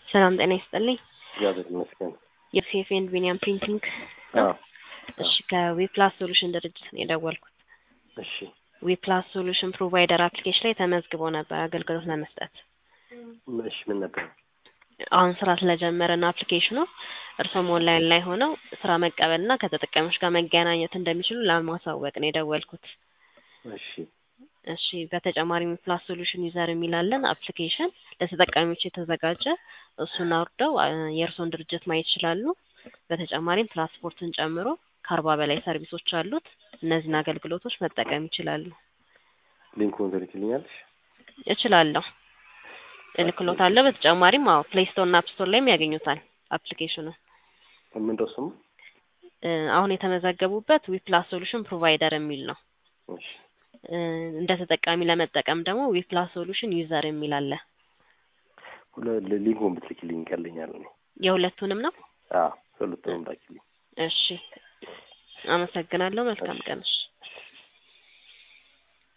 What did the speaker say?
ሰላም ጤና ይስጥልኝ። እግዚአብሔር ይመስገን። ዮሴፍ ኤንድ ቢኒያም ፕሪንቲንግ ነው? አዎ እሺ ከዊፕላስ ሶሉሽን ድርጅት ነው የደወልኩት። እሺ ዊፕላስ ሶሉሽን ፕሮቫይደር አፕሊኬሽን ላይ ተመዝግቦ ነበር አገልግሎት ለመስጠት። እሺ ምን ነበር? አሁን ስራ ስለጀመረን አፕሊኬሽኑ እርሶም ኦንላይን ላይ ሆነው ስራ መቀበልና ከተጠቃሚዎች ጋር መገናኘት እንደሚችሉ ለማሳወቅ ነው የደወልኩት። እሺ እሺ በተጨማሪም ፕላስ ሶሉሽን ዩዘር የሚላለን አፕሊኬሽን ለተጠቃሚዎች የተዘጋጀ እሱን አውርደው አ፣ የእርስዎን ድርጅት ማየት ይችላሉ። በተጨማሪም ትራንስፖርትን ጨምሮ ከአርባ በላይ ሰርቪሶች አሉት። እነዚህን አገልግሎቶች መጠቀም ይችላሉ። ሊንኩን ትልክልኛለሽ? እችላለሁ፣ እልክሎታለሁ። በተጨማሪም አዎ ፕሌይ ስቶር እና አፕ ስቶር ላይም ያገኙታል አፕሊኬሽኑን። ምንድነው ስሙ? እ፣ አሁን የተመዘገቡበት ዊፕላስ ሶሉሽን ፕሮቫይደር የሚል ነው። እሺ እ፣ እንደ ተጠቃሚ ለመጠቀም ደግሞ ዊፕላስ ሶሉሽን ዩዘር የሚል አለ። ሁለ ሊንኩን ብትልክልኝ ይቀለኛል። እኔ የሁለቱንም ነው። አዎ ሁለቱንም ላኪልኝ። እሺ፣ አመሰግናለሁ። መልካም ቀን። እሺ።